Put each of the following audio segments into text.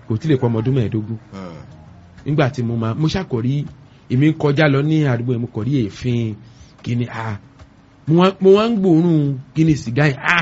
kò tí lè pọ ọmọ ọdún mẹ́ẹ̀ẹ́dógún nígbà tí mo máa mo ṣàkórí èmi ń kọjá lọ ní àdúgbò yẹn mo kọ̀ rí èéfín kíni a mo wá- mo wá ń gbòòrùn kíni sìgá yẹn a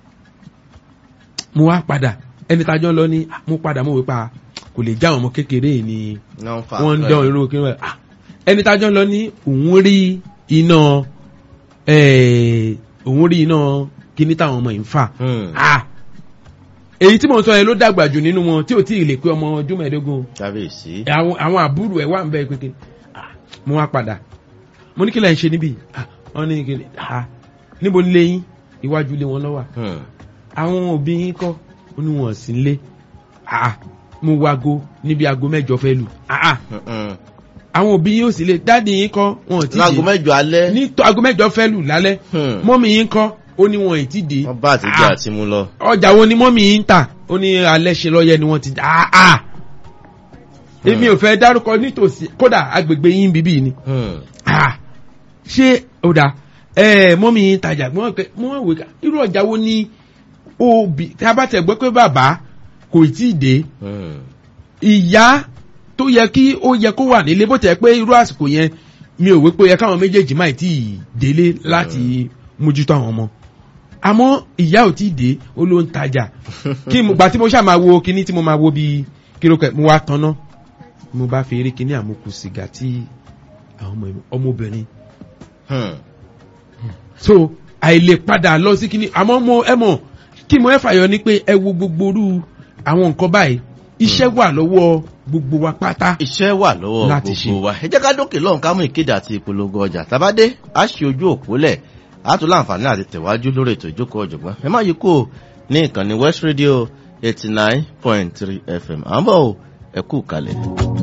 mo wá padà ẹni tájọ́ lọ ní ah, mo padà mo wí pa kò lè já àwọn ọmọ kékeré yìí ni náà ń fa wọ́n ń nǹkan dán ẹ̀. irú kí wọ́n ah, ẹni tájọ́ lọ ní òun rí iná eh, òun rí iná kíní táwọn ọmọ yìí ń fà Hmm. ah èyí tí mo sọ yẹn ló dàgbà jù nínú wọn tí ò tí ì lè pé ọmọ ọdún mẹ́ẹ̀ẹ́dógún kábíyèsí. àwọn àwọn àbúrò ẹ̀ wà ń bẹ kékeré Ah, mo wá padà mo ní kí lẹ́yìn ṣe níbí Ah, wọ́n ní kí ah níbo nílé yín iwájú ilé wọn lọ́wọ́ Hmm. àwọn òbí yín kọ́ ó ní wọn sí nílé Ah, mo wago níbi aago mẹ́jọ fẹ́ lù Ah, ah, Mm-mm. àwọn òbí yín ò sí lé dáàdi yín kọ́ wọn ò tí láago dé mẹ́jọ alẹ́. ní tó aago mẹ́jọ fẹ́ lù lálẹ́ Hmm. mọ́mì yín kọ́ ó ní wọn ì tí dé wọ́n bá àtijọ́ Ah, àti mú lọ. ọjà wo ni mọ́mì yín ń tà ó ní alẹ́ ṣe lọ́yẹ ni wọ́n ti ah ah èmi ò fẹ́ dárúkọ nítòsí kódà agbègbè yín bíbí ni Hmm. ah ṣé ó dáa ẹ mọ́mì yín tajà mọ́ pé mọ́ wò ká irú ọjà wo ni òbí tí a bá tẹ̀ gbọ́ pé bàbá kò tí ì dé Hmm. ìyá tó yẹ kí ó yẹ kó wà nílé bó tẹ̀ pé irú àsìkò yẹn mi ò wí pé ó yẹ káwọn méjèèjì máa tí ì délé láti mójútó àwọn ọmọ àmọ́ ìyá ò tí ì dé ó ló ń tajà kí mo gbà tí mo ṣáà máa wo kinní tí mo máa wo bíi kílókẹ mo wá tanná mo bá fi eré kinní àmukù sìgá tí àwọn ọmọ ọmọbìnrin Hmm. so àìlè padà lọ sí kinní àmọ́ mo ẹ mọ̀ kí mo ẹ fàyọ ni pé ẹ wo gbogbo orú àwọn nǹkan báyìí iṣẹ́ wà lọ́wọ́ gbogbo wa pátá iṣẹ́ wà lọ́wọ́ Láti gbogbo ṣe. wa ẹ jẹ́ ká dókè lọ́hùn ká mú ìkéde àti ìpolongo ọjà tàbádé á ṣe ojú òpó lẹ̀ á tún láǹfààní àti tẹ̀wájú lórí ètò ìjókòó ọ̀jọ̀gbọ́n ẹ má yí kó ní ìkànnì west radio eighty nine point three fm à ń bọ̀ ọ́ ẹ kú kalẹ̀.